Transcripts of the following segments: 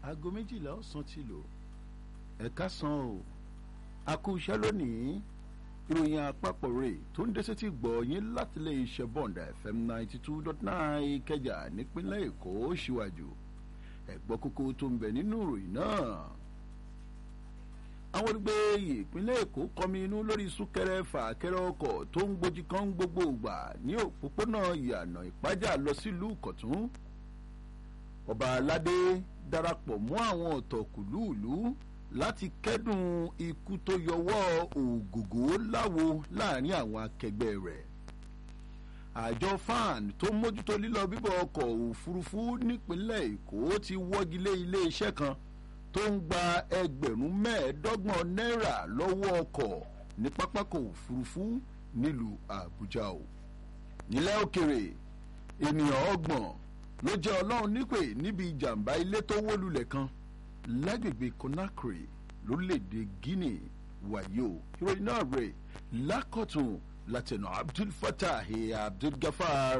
aago méjìlá ọ̀sán ti lò ẹ̀ka san o a kú iṣẹ́ lónìí ìròyìn àpapọ̀ rẹ̀ tó ń dẹ́sẹ̀ ti gbọ́ yín láti lè ṣe bond fm ninety two dot nine ìkẹjà nípínlẹ̀ èkó síwájú ẹ̀gbọ́n kókó tó ń bẹ nínú ìròyìn náà àwọn olùgbé ìpínlẹ̀ èkó kọmi inú lórí súnkẹrẹ fàkẹrẹ ọkọ̀ tó ń gbójú kan gbogbo ìgbà ní òpópónà ìyànà ìpájà lọ sílùú kọ̀tún ọba aládé darapọ̀ mọ́ àwọn ọ̀tọ̀kùlúùlú láti kẹ́dùn ikú tó yọwọ́ ògògó láwo láàrin àwọn akẹgbẹ́ rẹ̀ àjọ fan tó mójútó lílọ bíbọ̀ ọkọ̀ òfurufú nípínlẹ̀ èkó ti wọ́gi lé iléeṣẹ́ kan tó ń gba ẹgbẹ̀rún mẹ́ẹ̀ẹ́dọ́gbọ̀n náírà lọ́wọ́ ọkọ̀ ní pápákọ̀ òfurufú nílùú àbújá o nílẹ̀ òkèrè ènìyàn ọgbọ̀n ló jẹ́ ọlọ́run nípè níbi ìjàmbá ilé tó wó lulẹ̀ kan lágbègbè conakry lórílẹ̀‐èdè guinea wàyó ìròyìn náà rè lákọ̀tún látẹ̀nà abdul fatah abdul gafar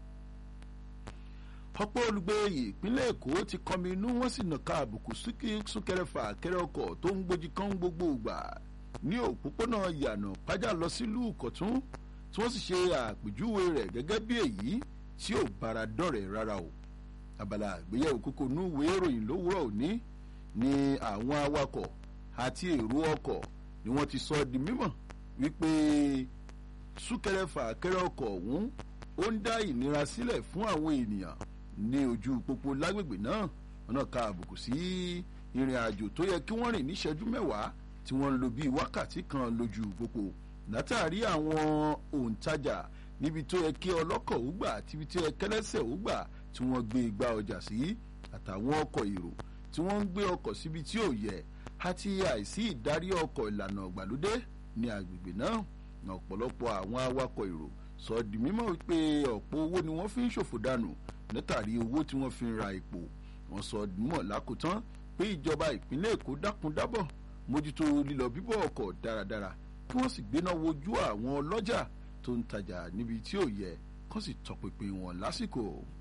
ọ̀pọ̀ olùgbé ìpínlẹ̀ èkó ti kọmi inú wọ́n sì nàka àbùkù súnkẹrẹfà kẹrẹ ọkọ̀ tó ń gbójú kan gbogbo ìgbà ní òpópónà yànà pájà lọ sílùú kọ̀tún tí wọ́n sì ṣe àpèjúwe rẹ̀ gẹ́gẹ́ bí èyí tí ò bára dọ̀rẹ̀ rárá o abala àgbéyẹ̀wò kókó núwèé ìròyìn lówùrọ̀ òní ni àwọn awakọ̀ àti èrò ọkọ̀ ni wọ́n ti sọ di mímọ̀ wípé súnkẹrẹfà kẹrẹ ọkọ̀ ọ̀hún ó ń dá ìnira sílẹ̀ fún àwọn ènìyàn ní ojú pópó lágbègbè náà wọn náà ka àbùkù sí ìrìn àjò tó yẹ kí wọ́n rìn níṣẹ́jú mẹ́wàá tí wọ́n ń lo bíi wákàtí kan lójú pópó látàrí àwọn òǹtajà níbi tó yẹ kí ọlọ́kọ̀ ó gbà tíbi tó yẹ kẹlẹ́sẹ̀ ó gbà tí wọ́n gbé igba ọjà sí àtàwọn ọkọ̀ èrò tí wọ́n ń gbé ọkọ̀ síbi tí ò yẹ àti àìsí ìdarí ọkọ̀ ìlànà ìgbàlódé ní agbègbè náà ọ̀pọ̀lọpọ̀ àwọn awakọ̀ èrò sọ di mímọ̀ wípé ọ̀pọ̀ owó ni wọ́n fi ń ṣòfò dànù látàrí owó tí wọ́n fi ń ra epo wọ́n sọ mọ̀ lákòótán pé ìjọba ìpínlẹ̀ èkó dákun dábọ̀ mójútó lílọ bíbọ̀ ọkọ̀ dáradára kí wọ́n sì gbéná wojú àwọn ọlọ́jà tó ń tajà níbi tí ò yẹ kó sì tọpinpin wọn lásìkò.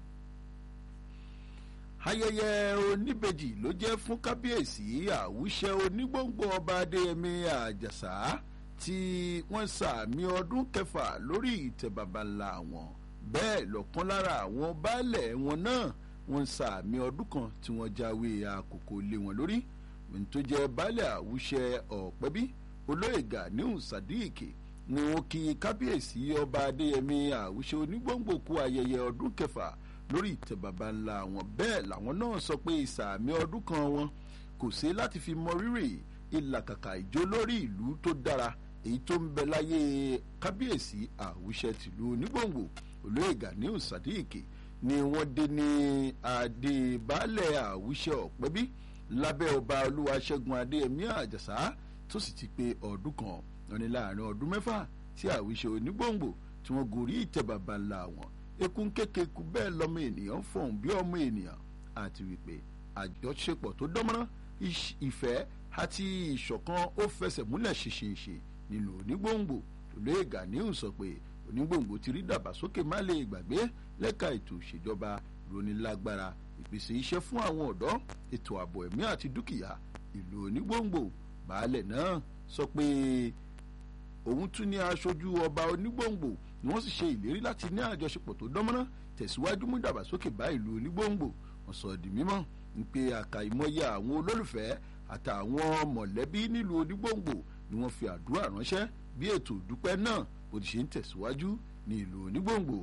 ayẹyẹ oníbejì ló jẹ́ fún kábíyèsí àwùṣẹ onígbòǹgbò ọba adéyẹmí àjàsà tí wọ́n sàmì ọdún kẹfà lórí ìtẹ̀ babalà wọn bẹ́ẹ̀ lọ́kàn lára àwọn baálẹ̀ wọn náà wọ́n sàmì ọdún kan tí wọ́n jáwé àkókò lé wọn lórí tó jẹ́ baálẹ̀ àwùṣẹ ọ̀pẹ́bí olóyè ganiu sadiq ni wọ́n kí kábíyèsí ọba adéyẹmí àwùṣẹ onígbòǹgbò kú ayẹyẹ ọdún kẹfà lórí ìtẹ̀ babalà wọn bẹ́ẹ̀ làwọn náà sọ pé ìsàmì ọdún kan wọn kò sí láti fi mọ rírì ìlàkàkà ìjó lórí ìlú tó dára èyí tó ń bẹ láyé kábíyèsí àwùṣẹ tìlú onígbòǹgbò olóyè ganiu sadiq ni wọ́n dé ní adébálẹ̀ àwùṣẹ ọ̀pẹ́bí lábẹ́ ọba olúwaṣẹ́gun adéyẹmí àjàsá tó sì ti pé ọdún kan wọn ni láàrin ọdún mẹ́fà tí àwùṣẹ onígbòǹgbò tí wọ́n gorí ìtẹ́ bàbá ńlá wọn ekun kékeku bẹ́ẹ̀ lọ́mọ ènìyàn fọ̀hún bí ọmọ ènìyàn àti wípé àjọṣepọ̀ tó dánmọ́rán ìfẹ́ àti ìṣọ̀kan ó fẹsẹ̀ múlẹ̀ ṣinṣinṣin nínú onígbòǹgbò olóyè ganiu sọ pé onígbòǹgbò ti rí dàgbàsókè má lè gbàgbé lẹ́ka ètò ìṣèjọba ìrónilágbára ìpèsè iṣẹ́ fún àwọn ọ̀dọ́ ètò ààbò ẹ̀mí àti dúkìá ìlú onígbòǹgbò baálẹ̀ náà sọ pé òun tún ní aṣojú ọba onígbòǹgbò ni wọ́n sì ṣe ìlérí láti ní àjọṣepọ̀ tó dánmọ́rán tẹ̀síwájú mú dàgbàsókè bá ìlú onígbòǹgbò wọ́n sọ di mímọ́ pé àkàìmọye àwọn olólùfẹ́ àtàwọn mọ̀lẹ́bí nílùú onígbòǹgbò ni wọ́n fi àdúrà ránṣẹ́ bí ètò ìdúpẹ́ náà bó ti ṣe ń tẹ̀síwájú ní ìlú onígbòǹgbò.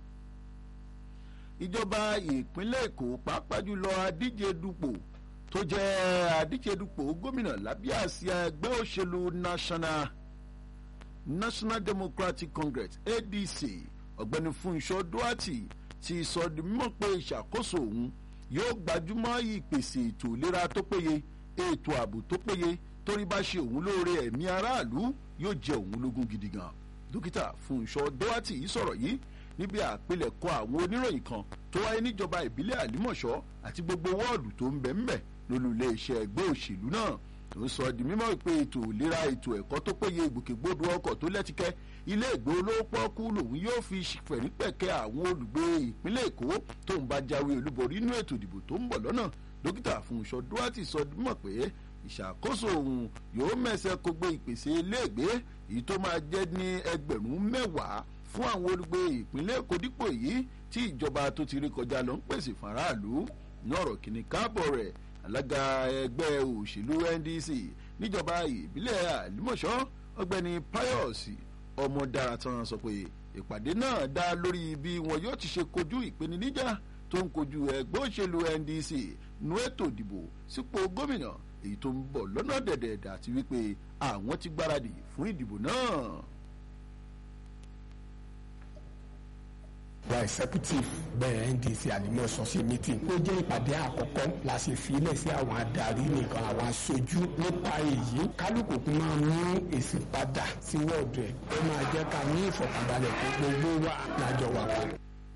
ìjọba ìpínlẹ̀ èkó pàápàá jùlọ adíje dupò tó jẹ́ adíje dupò gómìnà lábẹ́ àsíá ẹgbẹ́ òṣèlú national national democratic congress adc ọ̀gbẹ́ni fúnṣọ́ duarte ti sọ di mímọ̀ pé ìṣàkóso òun yóò gbajúmọ̀ ìpèsè ètò ìlera tó péye ètò ààbò tó péye torí bá ṣe òun lóore ẹ̀mí aráàlú yóò jẹ òun lógún gidi gan dókítà fúnṣọ dọ́wátì yìí sọ̀rọ̀ yìí níbi àpilẹ̀kọ àwọn oníròyìn kan tó wáyé níjọba ìbílẹ̀ àlímọ̀ṣọ́ àti gbogbo wọ́ọ̀dù tó ń bẹ̀ ń bẹ̀ lólú iléeṣẹ́ ẹgbẹ́ òṣèlú náà tó ń sọ di mímọ́ pé ètò ìlera ètò ẹ̀kọ́ tó péye ìgbòkègbodò ọkọ̀ tó lẹ́tíkẹ́ ilé ìgbé olówó pọ́ọ́kú lòun yóò fi fẹ̀rípẹ̀kẹ́ àwọn olùgbé ìpínlẹ̀ èkó tó ń bá jáwé olúborí inú ètò ìdìbò tó ń bọ̀ lọ́nà dókítà Fúnṣọ Duarte sọ mọ̀ pé ìṣàkóso òun yóò mẹ́sẹ̀ kó gbé ìpèsè iléègbé èyí tó máa jẹ́ ní ẹgbẹ̀rún mẹ́wàá fún àwọn olùgbé ìpínlẹ̀ Èkó dípò èyí tí ìjọba tó ti rí kọjá lọ ń pèsè faraàlú ní ọ̀rọ̀ kìíní káàbọ̀ rẹ̀ alága ẹgbẹ́ òṣèlú NDC níjọba ìbílẹ̀ àlùmọ̀ṣọ́ ọ̀gbẹ́ni Pius Ọmọdaratan sọ pé ìpàdé náà dá lórí bí wọn yóò ti ṣe kojú ìpèníjà tó ń kojú ẹgbẹ́ òṣèlú NDC nú ètò ìdìbò sípò gómìnà èyí tó ń bọ̀ lọ́nà dẹ̀dẹ̀dẹ̀ àti wípé àwọn ti gbáradì fún ìdìbò náà. wa executive bẹ́ẹ̀ ndc àlùmọ̀ṣọ́ ṣe meeting ó jẹ́ ìpàdé àkọ́kọ́ la ṣe filẹ̀ sí àwọn adarí nìkan àwọn aṣojú nípa èyí kálukú kún máa mú èsì padà sí wọ́ọ̀dù ẹ̀ ó máa jẹ́ ká ní ìfọ̀kànbalẹ̀ pé gbogbo wa lájọ wà pọ̀.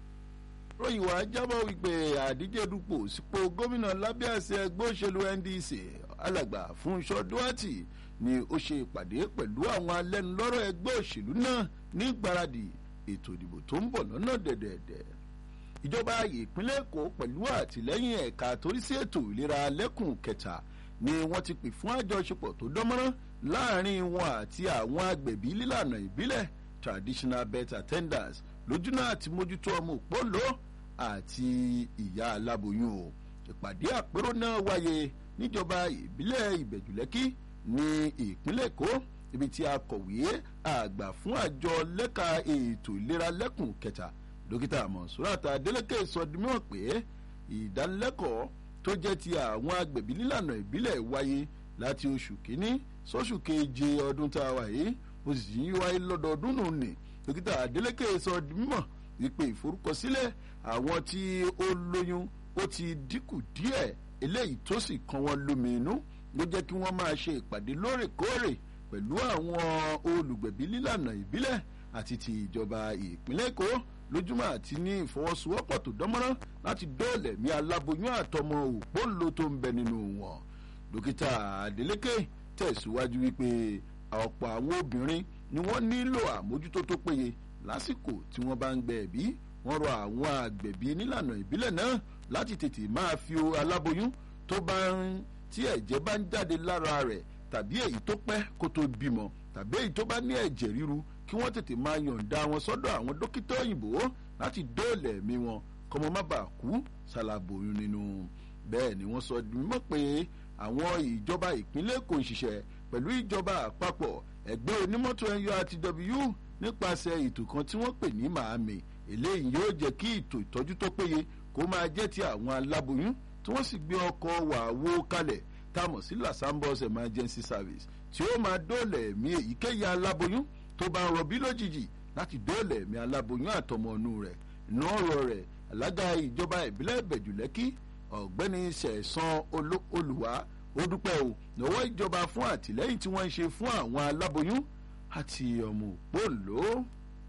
ròyìn wá jábọ̀ wípé àdíje dupò sípò gómìnà lábẹ́ àṣẹ ẹgbẹ́ òṣèlú ndc alàgbà Fúnṣọ Duarte ni ó ṣe ìpàdé pẹ̀lú àwọn alẹ́nulọ́rọ̀ ẹgbẹ́ òṣèlú náà ní ìgbáradì ètò ìdìbò tó ń bọ̀ lọ́nà dẹ̀dẹ̀dẹ̀ ìjọba ìpínlẹ̀ èkó pẹ̀lú àtìlẹ́yìn ẹ̀ka torí sí ètò ìlera lẹ́kùn kẹta ni wọ́n ti pè fún àjọṣepọ̀ tó dánmọ́rán láàrin wọn àti àwọn agbẹ̀bí lílànà ìbílẹ̀ traditional birth attendants lójúnà àti mójútó ọmọ òpólò àti ìyá aláboyún o ìpàdé àpérò náà wáyé níjọba ìbílẹ̀ ìbẹ̀jùlẹ́kí ní ìpínlẹ̀ èkó ibi tí akọ̀wé àgbà fún àjọ lẹ́ka ètò ìlera lẹ́kùn kẹta dókítà Monsurat Adeleke sọ di mímọ̀ pé ìdánilẹ́kọ̀ọ́ tó jẹ́ ti àwọn agbẹ̀bí nílànà ìbílẹ̀ wáyé láti oṣù kínní sóṣù keje ọdún tá a wà yìí ó sì ń wáyé lọ́dọọdún nù ní dókítà Adeleke sọ di mímọ̀ wípé ìforúkọsílẹ̀ àwọn tí ó lóyún ó ti dínkù díẹ̀ eléyìí tó sì kan wọn lómi inú ló jẹ́ kí wọ́n máa ṣe ìpàdé lóòrèkóòrè pẹ̀lú àwọn olùgbẹ̀bí lílànà ìbílẹ̀ àti ti ìjọba ìpínlẹ̀ èkó lójúmọ́ àti ní ìfọwọ́sowọ́pọ̀ tó dánmọ́rán láti dóòlẹ̀ mí aláboyún àtọmọ òpóǹlo tó ń bẹ nínú wọn. dókítà adeleke tẹ̀síwájú wípé ọ̀pọ̀ àwọn obìnrin ni wọ́n nílò àmójútó tó péye lásìkò tí wọ́n bá ń gbẹ ẹ̀bí wọ́n rọ àwọn àgbẹ̀bí nílànà ìbílẹ̀ náà láti tètè máa fi aláboyún tó bá ń tí ẹ̀jẹ̀ bá ń jáde lára rẹ̀ tàbí èyí tó pẹ́ kó tó bímọ tàbí èyí tó bá ní ẹ̀jẹ̀ ríru kí wọ́n tètè máa yọ̀ǹda wọn sọ́dọ̀ àwọn dókítà òyìnbó láti dóòlà ẹ̀mí wọn kọ́mọ má bàa kú ṣàlàbòyún nínú. bẹ́ẹ̀ ni wọ́n sọ mímọ́ pé àwọn ìjọba ìpínlẹ̀ Èkó ń ṣiṣẹ́ pẹ̀lú ìjọba àpapọ̀ ẹgbẹ́ onímọ́tò NURTW nípasẹ̀ ètò kan tí wọ́n pè ní màámi eléyìí yóò jẹ́ kí ètò ìtọ́jú tó péye kó máa jẹ́ ti àwọn aláboyún tí wọ́n sì gbé ọkọ̀ wàwó kalẹ̀ tá a mọ̀ sí lasambos emergency service tí ó máa dóòlà ẹ̀mí èyíkéyìí aláboyún tó bá ń rọbí lójijì láti dóòlà ẹ̀mí aláboyún àtọmọ̀nù rẹ̀ inú ọ̀rọ̀ rẹ̀ alága ìjọba ìbílẹ̀ ìbẹ̀jùlẹ́kí ọ̀gbẹ́ni sẹ̀sán olùwà ó dúpẹ́ o lọ́wọ́ ìjọba fún àtìlẹ́yìn tí wọ́n ń ṣe fún àwọn aláboyún àti ọmọ òpóǹlò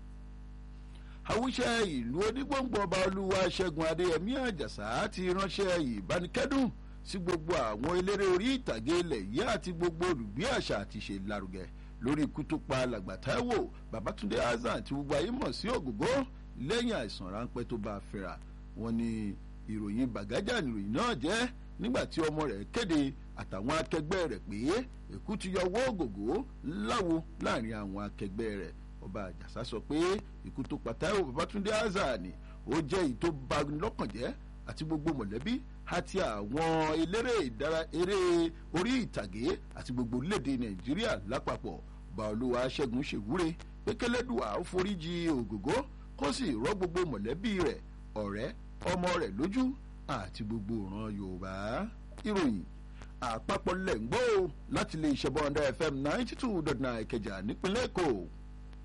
àwùjẹ ìlú onígbòǹgbò ọba olúwa ṣẹ́gun adéyẹmí àjàsà ti ránṣẹ́ ìbánikẹ́dùn sí gbogbo àwọn eléré orí ìtàgé ilẹ̀ yìí àti gbogbo olùgbé àṣà àti ìṣe lárugẹ lórí ikú tó pa alàgbà Táíwò Babátúndé Hasan tí gbogbo ayé mọ̀ sí Ògògó lẹ́yìn àìsàn ráńpẹ́ tó bá a fẹ́ra wọn ni ìròyìn bàgájà nìròyìn náà jẹ́ nígbà tí ọmọ rẹ̀ kéde àtàwọn akẹgbẹ́ rẹ̀ pé èkú ti yọ owó Ògògó láwo láàrin àwọn akẹgbẹ́ rẹ̀ ọba àjàsá sọ pé ikú tó pa Táíwò Babátúndé Hasan ni ó jẹ́ èyí tó bani lọ́kàn jẹ́ àti gbogbo mọ̀lẹ́bí àti àwọn eléré ìdára eré orí ìtàgé àti gbogbo orílẹ̀-èdè nàìjíríà lápapọ̀ baolúwa ṣẹ́gun ṣèwúre pé kẹlẹ́dùà ó foríjì ògògó kó sì rọ́ gbogbo mọ̀lẹ́bí rẹ̀ ọ̀rẹ́ ọmọ rẹ̀ lójú àti gbogbo ìran yorùbá ìròyìn àpapọ̀ lẹ̀ ń gbọ́ láti lè ṣẹ̀bọ̀ ọ̀dà fm ninety two dot nine ìkẹjà nípínlẹ̀ èkó.